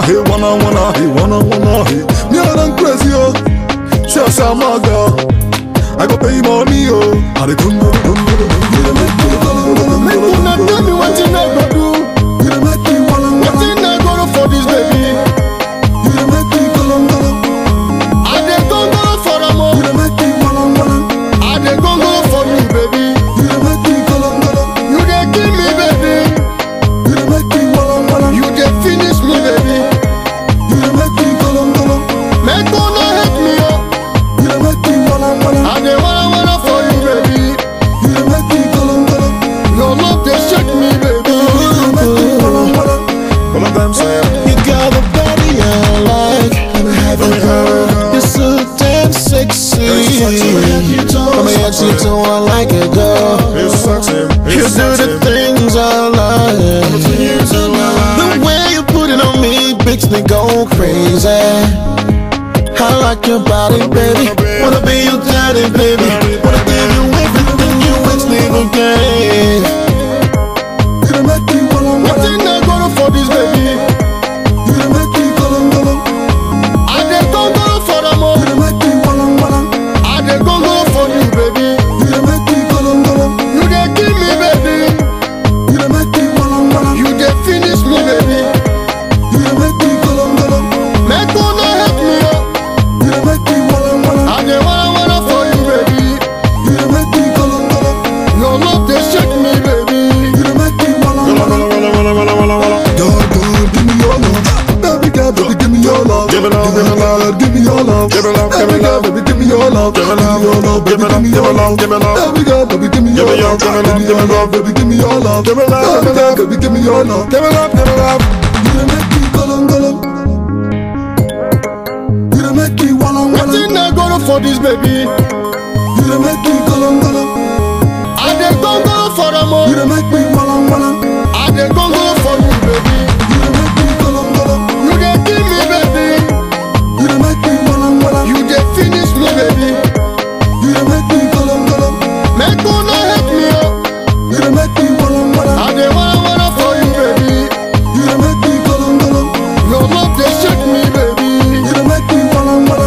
hey, wanna, wanna, hey, wanna, wanna, hey. Me I done crazy, oh. Say, say, my girl. I go pay money, oh. I dey come, come, come, come, Make una tell me wetin I go do. You dey make me wanna, wanna. Wetin I go do for this baby? You dey make me go, go, go. I dey go go for am You o. dey make me wanna, wanna. I dey go go for you baby. You dey make me go, go, go. You dey kill me baby. You dey make me wanna, wanna. You dey finish me baby. You dey make me go, go, go. Make una hate me o. You dey make me wanna, wanna. I dey wanna wanna for you baby. You dey make me go, go, go. Your love dey shake me baby. You dey make me wanna, wanna. All of them say, You got a body I like. You're so damn sexy. Come here, you do I like it, girl. it's sexy. You do the things I like. The way you put it on me makes me go crazy. I like your body, baby. Wanna be your daddy, baby. Wanna give you everything you ex never gave. You dey make me wanna, wanna. Wetin I go do for this baby? You dey make me go, go, go. I dey go go for am o. You dey make me wanna, wanna. I dey go go for you baby. You dey make me go, go, go. You dey kill me baby. You dey make me wanna, wanna. You dey finish me baby. You dey make me go, go, go. Make una hate me o. You dey make me wanna, wanna. I dey wanna wanna for you baby. You dey make me go, go, go. Your love dey shake me baby. You dey make me wanna, wanna. God, God, give me your love. Baby girl, baby, give me your love. Give it up, give it up. give me your love. Give it up, give Baby it girl, up. baby, give me your love. Give it up, your love, give baby, it up, give me give your it up, love. give it up. Baby girl, baby, give me Give your it love. up, give it up, Give me give your it love, up. baby, give me your love. Give it up, Baby give it girl, up. baby, give me your love. Give it up, give it up. You dey make me golum golum. You dey make me walla walla. Wetin I go do for this baby? You dey make me golum golum. I dey go go for am o. You dey make me walla walla. I dey go go for you baby. You dey make me golum golum. You dey kill me baby. You dey make me walla walla. You dey finish me baby. You dey make me golum golum. Make una hate me o. You dey make me walla walla. I dey wanna wanna for you baby. You dey make me golum golum. Your love dey shake me baby. You dey make me walla walla.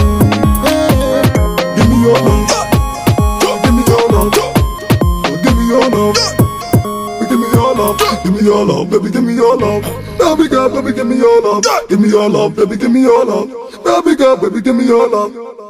Give me your love. Give me your love. Give me your love. Give me your love. Give me your love, baby. Give me your love. Baby girl, baby, give me your love. Give me your love, baby. Give me your love. Baby girl, baby, give me your love.